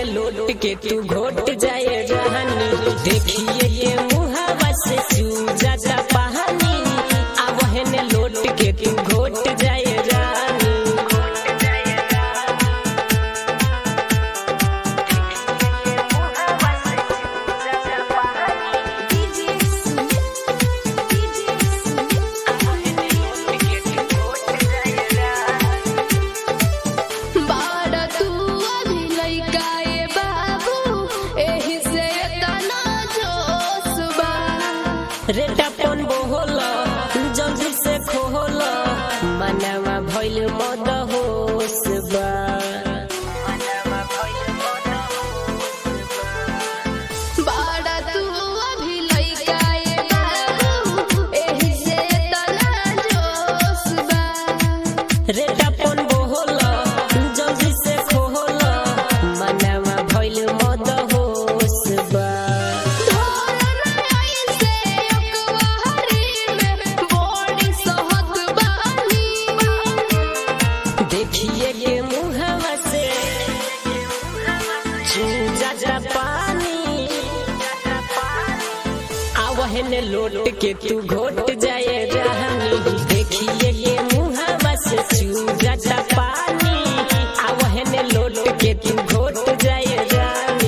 लोट के तू घोट जाए रहनी देखिए ये मुहावा से चूजा पहानी आवहन लोट के तू घोट जाए रानी बाड़ा तू अभी लइका ए बाबू एही से तना जोश बा रेटा पन बोहल जल्दी से खोहल मनवा भइल मद होश बा बाड़ा तू अभी लइका ए बाबू एही से तना जोश बा रेटा पन बोहल जल्दी से खोहल मनवा भइल मद होश बा देखिए ये मुहावा से चूजा जा पानी आवहन लोट के तू घोट जाए रहनी देखिए ये मुहावा से चूजा जा पानी आवहन लोट के तू घोट जाए रानी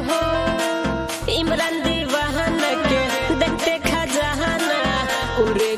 इमरान दीवान के देखते खजाना उरे